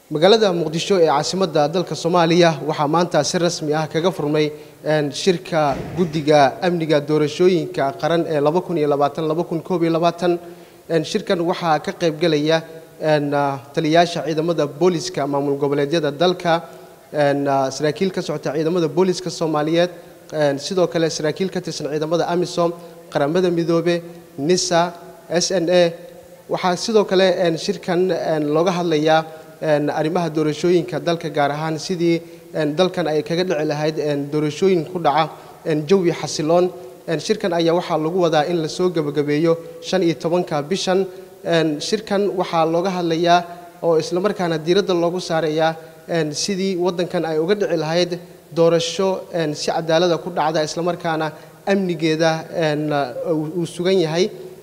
magaalada muqdisho ee caasimadda dalka soomaaliya waxaa maanta si rasmi ah kaga furmay shirka guddiga amniga doorashooyinka qaran ee shirkan waxaa ka qaybgelaya taliyayaasha ciidamada booliska maamul goboleedyada dalka saraakiil ka socota ciidamada booliska soomaaliyeed sidoo kale saraakiil ka tirsan ciidamada amisom qaramada midoobe nisa s n a waxaa sidoo kale shirkan looga hadlayaa arrimaha doorashooyinka dalka gaar ahaan sidii dalkan ay kaga dhici lahayd doorashooyin ku dhaca jawi xasiloon shirkan ayaa waxaa lagu wadaa in lasoo gebagabeeyo shan iyo tobanka bishan shirkan waxaa looga hadlayaa oo islamarkaana diiradda loogu saarayaa sidii waddankan ay uga dhici lahayd doorasho si cadaalada ku dhacda islamarkaana amnigeeda uu sugan yahay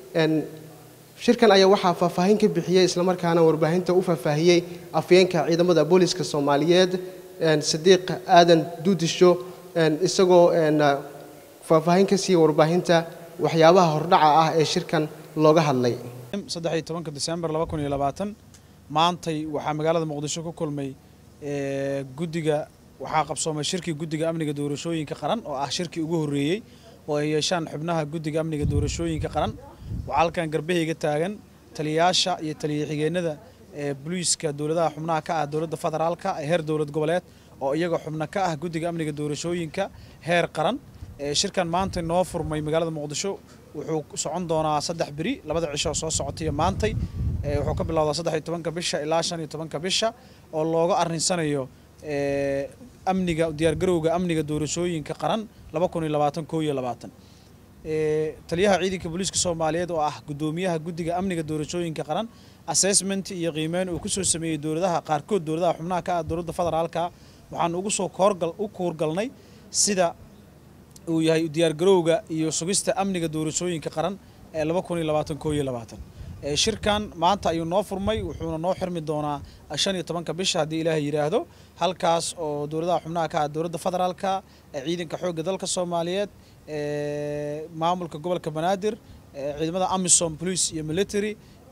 shirkan ayaa waxaa faahfaahin ka bixiyey islamarkaana warbaahinta u faahfaahiyey afyeenka ciidamada booliska soomaaliyeed sadiiq aadan duudisho isagoo faahfaahin ka siiya warbaahinta waxyaabaha hordhaca ah ee shirkan looga hadlay saddex iyo tobanka disembar laba kun iyo labaatan maantay waxaa magaalada muqdisho ku kulmay guddiga waxaa qabsoomay shirkii guddiga amniga doorashooyinka qaran oo ah shirkii ugu horreeyey oo ay yeeshaan xubnaha guddiga amniga doorashooyinka qaran waxaa halkan garbahayga taagan taliyayaasha iyo taliya xigeenada ee boliiska dowladaha xubnaha ka ah dowladda federaalka ee heer dowlad goboleed oo iyaga xubno ka ah guddiga amniga doorashooyinka heer qaran shirkan maanta noo furmay magaalada muqdisho wuxuu socon doonaa saddex beri labada cisho soo socotaiyo maantay wuxuu ka bilowdaa saddex iyo tobanka bisha ilaa shan iyo tobanka bisha oo looga arrinsanayo amniga diyaargarowga amniga doorashooyinka qaran laba kun iyo labaatan koo iyo labaatan taliyaha ciidanka booliiska soomaaliyeed oo ah guddoomiyaha guddiga amniga doorashooyinka qaran assessment iyo qiimeyn uu kusoo sameeyey dowladaha qaarkood dowladaha xubnaha ka ah dowladda federaalka waxaan ugu soo koorgal u kuurgalnay sida uu yahay diyaargarowga iyo sugista amniga doorashooyinka qaran ee laba kun iyo labaatan koo iyo labaatan shirkan maanta ayuu noo furmay wuxuuna noo xirmi doonaa shan iyo tobanka bisha haddii ilaahay yidhaahdo halkaas oo dowladaha xubnaha ka ah dowladda federaalka ciidanka xoogga dalka soomaaliyeed maamulka gobolka banaadir ciidamada amisom police iyo military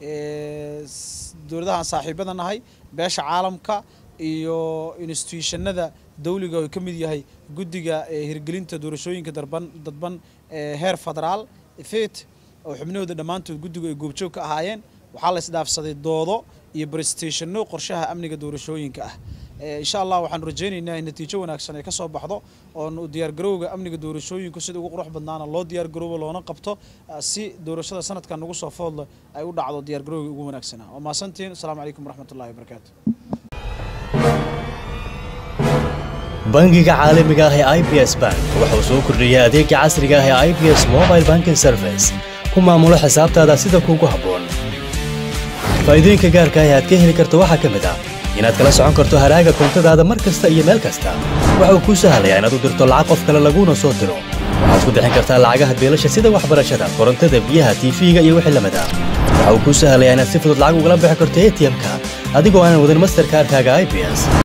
dowladahaan saaxiibada nahay beesha caalamka iyo institutionada dawliga oo ka mid yahay guddiga hirgelinta doorashooyinka darban dadban heer federaal fet oo xubnahooda dhammaantood guddigu ay goobjoog ka ahaayeen waxaa la isdhaafsaday doodo iyo brestationno qorshaha amniga doorashooyinka ah insha allah waxaanu rajaynaynaa in natiijo wanaagsan ay ka soo baxdo oon diyaargarowga amniga doorashooyinku sida ugu qurux badnaana loo diyaargaroobo loona qabto si doorashada sanadkan nagu soo foodle ay u dhacdo diyaargarowga ugu wanaagsanaa waa mahadsantiin asalaamu calaykum waraxmatullahi wabarakaatu bangiga caalamiga ah ee i b s bank wuxuu soo kordhiyey adeega casriga ah ee i b s mobile banking service ku maamulo xisaabtaada sida kuugu habboon faa'iidooyinka gaarka ah ee aad ka heli karto waxaa ka mid ah inaad kala socon karto haraaga koontadaada mar kasta iyo meel kasta waxa uu kuu sahlayaa inaad u dirto lacag qof kale laguuna soo diro waxaad ku bixin kartaa lacagaha beelasha sida waxbarashada korontada biyaha tiifiga iyo wixii lamid ah waxa uu kuu sahlayaa inaad si fudud lacag ugala bixi karto a t m-ka adigoo aanan wadan masterkaarkaaga i b s